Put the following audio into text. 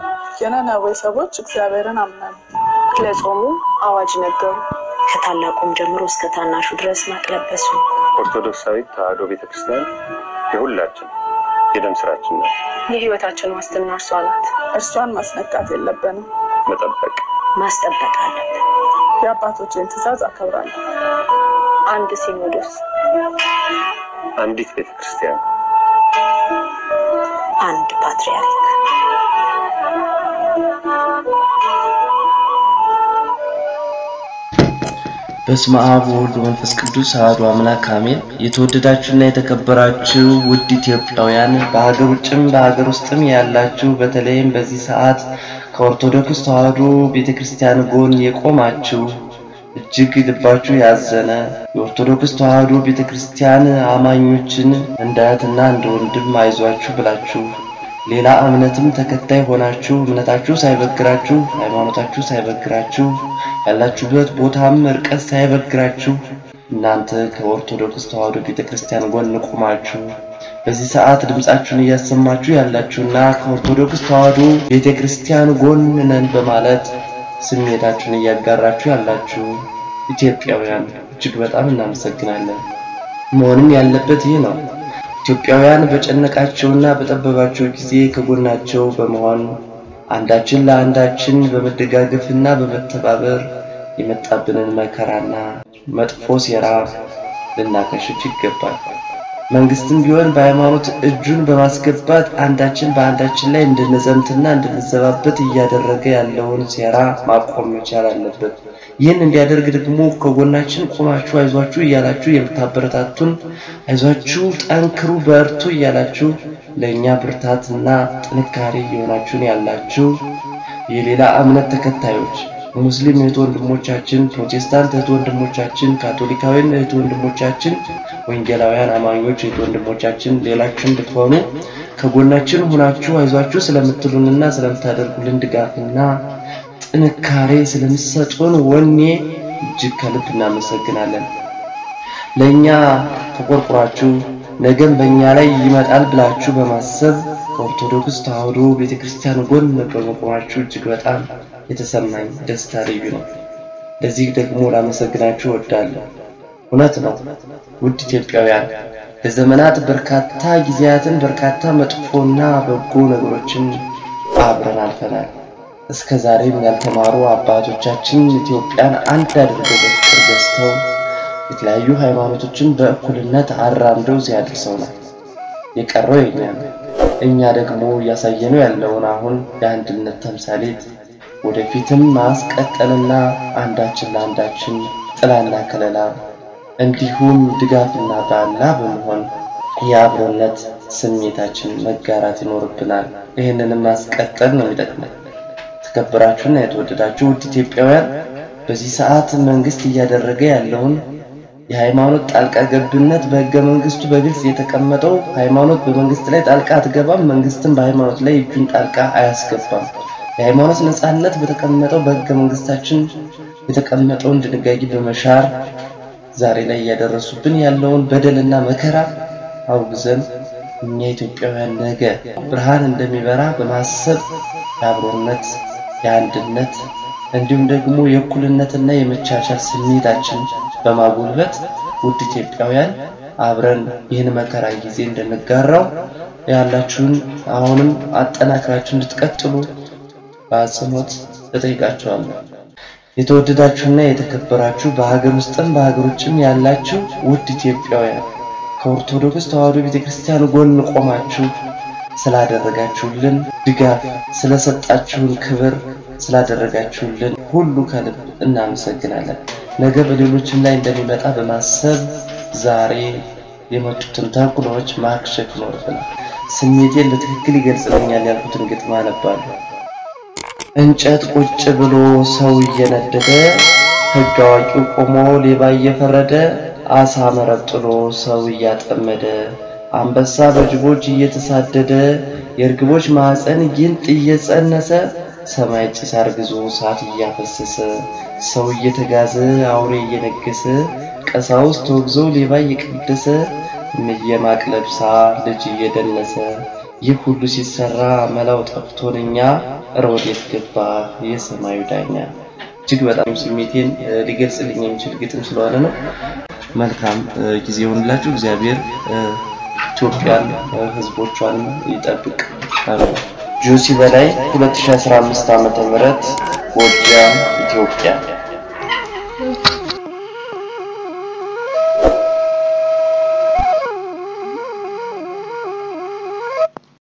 የነነዌ ሰዎች እግዚአብሔርን አመኑ። ለጾሙ አዋጅ ነገሩ። ከታላቁም ጀምሮ እስከ ታናሹ ድረስ ማቅ ለበሱ። ኦርቶዶክሳዊት ተዋሕዶ ቤተክርስቲያን የሁላችን የደም ስራችን ናት። የህይወታችን ዋስትና እርሷ ናት። እርሷን ማስነካት የለብንም። መጠበቅ ማስጠበቅ አለብን። የአባቶችን ትእዛዝ አከብራለሁ። አንድ ሲኖዶስ፣ አንዲት ቤተክርስቲያን አንድ ፓትርያርክ በስመ አብ ወወልድ ወመንፈስ ቅዱስ አሐዱ አምላክ አሜን። የተወደዳችሁና የተከበራችሁ ውድ ኢትዮጵያውያን በሀገር ውጭም በሀገር ውስጥም ያላችሁ በተለይም በዚህ ሰዓት ከኦርቶዶክስ ተዋሕዶ ቤተክርስቲያን ጎን የቆማችሁ እጅግ ልባችሁ ያዘነ የኦርቶዶክስ ተዋሕዶ ቤተክርስቲያን አማኞችን እንደ እህትና እንደ ወንድም አይዟችሁ ብላችሁ ሌላ እምነትም ተከታይ ሆናችሁ እምነታችሁ ሳይበግራችሁ ሃይማኖታችሁ ሳይበግራችሁ ያላችሁበት ቦታም ርቀት ሳይበግራችሁ እናንተ ከኦርቶዶክስ ተዋሕዶ ቤተክርስቲያን ጎን ቆማችሁ በዚህ ሰዓት ድምጻችሁን እያሰማችሁ ያላችሁና ከኦርቶዶክስ ተዋሕዶ ቤተክርስቲያን ጎን ነን በማለት ስሜታችሁን እያጋራችሁ ያላችሁ ኢትዮጵያውያን እጅግ በጣም እናመሰግናለን። መሆንም ያለበት ይህ ነው። ኢትዮጵያውያን በጨነቃቸውና በጠበባቸው ጊዜ ከጎናቸው በመሆን አንዳችን ለአንዳችን በመደጋገፍና በመተባበር የመጣብንን መከራና መጥፎ ሴራ ልናከሽፍ ይገባል። መንግስትም ቢሆን በሃይማኖት እጁን በማስገባት አንዳችን በአንዳችን ላይ እንድንዘምትና እንድንዘባበት እያደረገ ያለውን ሴራ ማቆም መቻል አለበት። ይህን እንዲያደርግ ደግሞ ከጎናችን ቆማችሁ አይዟችሁ እያላችሁ የምታበረታቱን አይዟችሁ፣ ጠንክሩ፣ በርቱ እያላችሁ ለእኛ ብርታትና ጥንካሬ እየሆናችሁን ያላችሁ የሌላ እምነት ተከታዮች ሙስሊም እህት ወንድሞቻችን፣ ፕሮቴስታንት እህት ወንድሞቻችን፣ ካቶሊካውያን እህት ወንድሞቻችን፣ ወንጌላውያን አማኞች እህት ወንድሞቻችን ሌላችሁም ብትሆኑ ከጎናችን ሆናችሁ አይዟችሁ ስለምትሉንና ስለምታደርጉልን ድጋፍና ጥንካሬ ስለምትሰጡን ወኔ እጅግ ከልብ እናመሰግናለን። ለእኛ ተቆርቁራችሁ ነገም በእኛ ላይ ይመጣል ብላችሁ በማሰብ ከኦርቶዶክስ ተዋሕዶ ቤተክርስቲያን ጎን በመቆማችሁ እጅግ በጣም የተሰማኝ ደስታ ልዩ ነው። ለዚህ ደግሞ ላመሰግናችሁ እወዳለሁ። እውነት ነው ውድ ኢትዮጵያውያን ለዘመናት በርካታ ጊዜያትን በርካታ መጥፎና በጎ ነገሮችን አብረን አልፈናል። እስከ ዛሬም ያልተማሩ አባቶቻችን ኢትዮጵያን አንድ አድርገው በፍቅር ገዝተው የተለያዩ ሃይማኖቶችን በእኩልነት አራምደው ሲያደርሰውናል። የቀረው የኛ ነው። እኛ ደግሞ እያሳየነው ያለውን አሁን የአንድነት ተምሳሌት ወደፊትም ማስቀጠልና አንዳችን ለአንዳችን ጥላና ከለላ እንዲሁም ድጋፍና ባላ በመሆን የአብሮነት ስሜታችን መጋራት ይኖርብናል። ይህንንም ማስቀጠል ነው የሚጠቅመን። የተከበራችሁና የተወደዳችሁ ውድ ኢትዮጵያውያን በዚህ ሰዓት መንግስት እያደረገ ያለውን የሃይማኖት ጣልቃ ገብነት በህገ መንግስቱ በግልጽ የተቀመጠው ሃይማኖት በመንግስት ላይ ጣልቃ አትገባም፣ መንግስትም በሃይማኖት ላይ እጁን ጣልቃ አያስገባም። የሃይማኖት ነጻነት በተቀመጠው በህገ መንግስታችን የተቀመጠውን ድንጋጌ በመሻር ዛሬ ላይ እያደረሱብን ያለውን በደልና መከራ አውግዘን እኛ ኢትዮጵያውያን ነገ ብርሃን እንደሚበራ በማሰብ የአብሮነት የአንድነት እንዲሁም ደግሞ የእኩልነትና የመቻቻል ስሜታችን በማጎልበት ውድ ኢትዮጵያውያን አብረን ይህን መከራ ጊዜ እንድንጋራው ያላችሁን አሁንም አጠናክራችሁ እንድትቀጥሉ በአጽንኦት እጠይቃችኋለሁ። የተወደዳችሁና የተከበራችሁ በሀገር ውስጥም በሀገር ውጭም ያላችሁ ውድ ኢትዮጵያውያን ከኦርቶዶክስ ተዋሕዶ ቤተክርስቲያን ጎን ቆማችሁ ስላደረጋችሁልን ድጋፍ፣ ስለሰጣችሁን ክብር፣ ስላደረጋችሁልን ሁሉ ከልብ እናመሰግናለን። ነገ በሌሎችም ላይ እንደሚመጣ በማሰብ ዛሬ የመጡትን ተንኩሎች ማክሸፍ ይኖርብናል። ስሜቴን በትክክል ይገልጽልኛል ያልኩትን ግጥም አነባለሁ። እንጨት ቁጭ ብሎ ሰው እየነደደ ሕግ አዋቂው ቆሞ ሌባ እየፈረደ አሳ መረብ ጥሎ ሰው እያጠመደ አንበሳ በጅቦች እየተሳደደ የእርግቦች ማዕፀን ጊንጥ እየጸነሰ ሰማይ ጭስ አርግዞ እሳት እያፈሰሰ ሰው እየተጋዘ አውሬ እየነገሰ ቀሳውስት ተወግዘው ሌባ እየቀደሰ እምዬ ማቅ ለብሳ ልጅ እየደነሰ ይህ ሁሉ ሲሰራ መላው ጠፍቶን እኛ እረ ወዴት ገባ የሰማዩ ዳኛ። እጅግ በጣም ስሜቴን ሊገልጽልኝ የሚችል ግጥም ስለሆነ ነው። መልካም ጊዜ ይሆንላችሁ። እግዚአብሔር ኢትዮጵያን ሕዝቦቿን ይጠብቅ። ጆሲ በላይ 2015 ዓመተ ምህረት ጎጃም ኢትዮጵያ